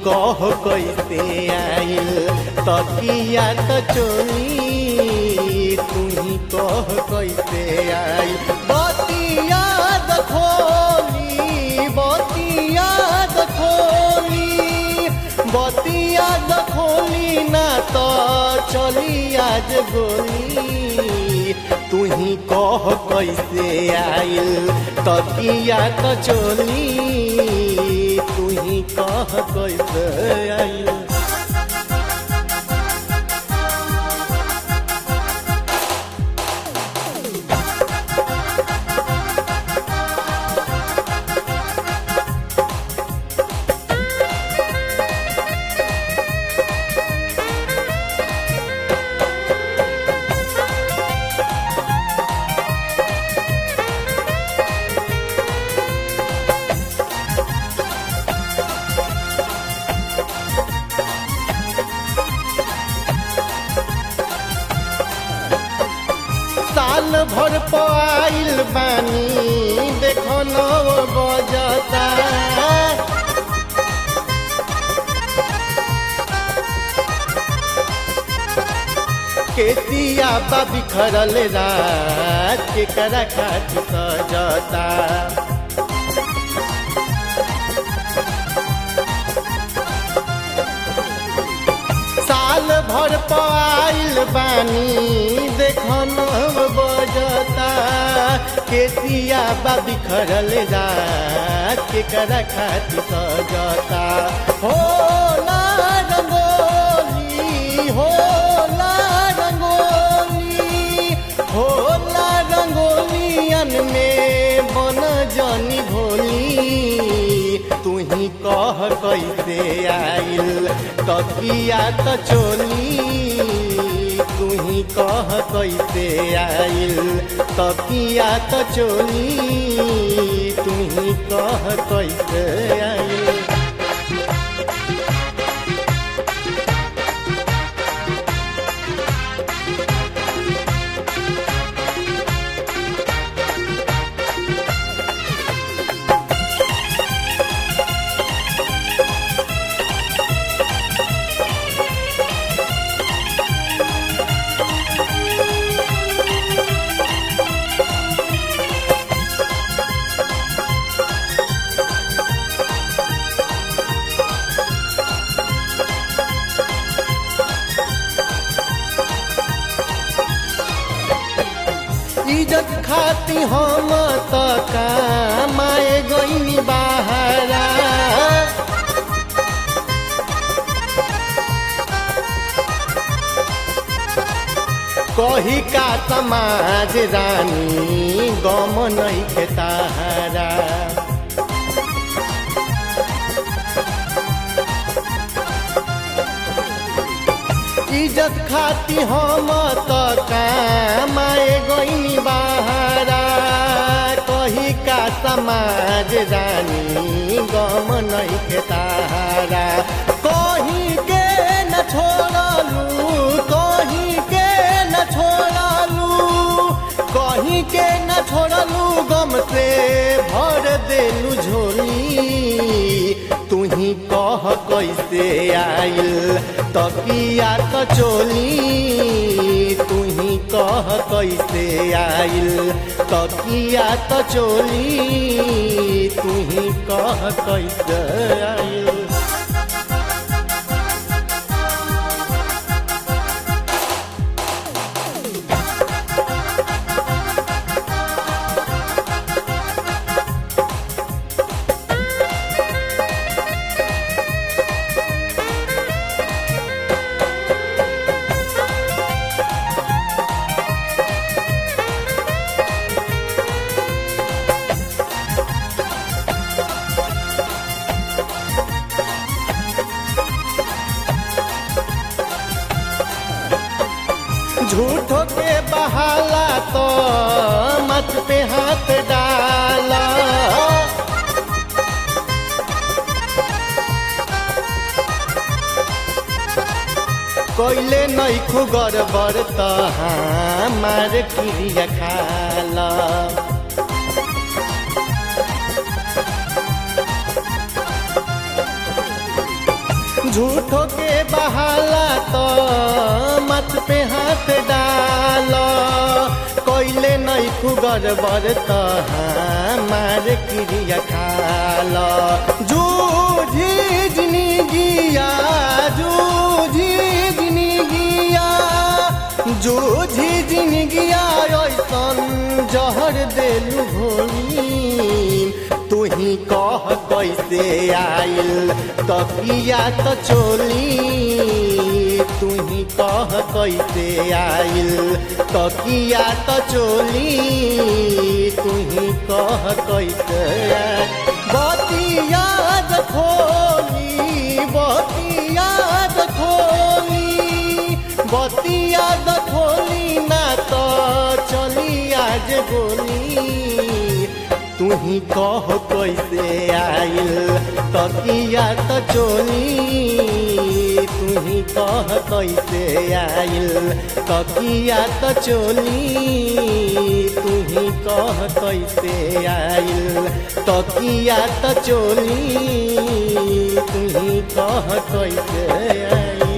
कह कैसे आइल तकिया त चोली तू ही कह कैसे आइल बतिया दखोली बतिया दखोली बतिया दखोली ना तो चली आज गोली तू ही कह कैसे आइल तकिया त चोली तू ही कह कैसे आइल साल भर पाइल बानी देखो नव बजता केतिया बा बिखरल रात के करा खाती सजता साल भर पाइल बानी देखन बजता केसिया बा बिखरल रात के करा खाती सजता हो ला रंगोली हो ला रंगोली हो ला रंगोलियन में बन जनी भोली तू ही कह कैसे आइल तकिया त चोली तू ही कह कैसे आइल तकिया त चोली तू ही कह कैसे आइल इज्जत खाती हम त कामाए गईनी बाहरा कही का समाज रानी गम नहीं के तारा इज्जत खाती हम त कामाए गईनी बाहरा कही का समाज रानी गम नहीं के तारा कहीं के न छोड़लू कहीं के न छोड़लू कहीं के न छोड़लू गम से भर देलू झोली तू ही कह कैसे आइल तकिया त चोली तू ही कह कैसे आइल तकिया त चोली तू ही कह कैसे आइल झूठो के बहाला तो मत पे हाथ डाला कोइले नैखु गड़बड़ त हमार क्रिया खाला झूठो के बहाला तो मत पे हाथ डाल कोइले नहीं खुगर बर तो मार क्रिया खाल जूझी जिंदगिया जूझी जिंदगिया जूझी जिंदगिया ऐसन जहर देलू भोली तू ही कह कैसे आइल तकिया तो चोली तू ही कह कैसे आइल तकिया तो चोली तू ही कह कैसे आइल बतिया खोली बतिया खोली बतिया खोली ना तो चली आज गोली तू ही कह कैसे आइल तकिया तो चोली तू ही कह कैसे आइल तकिया तो चोली तू ही कह कैसे आइल तकिया तो चोली तू ही कह कैसे आइल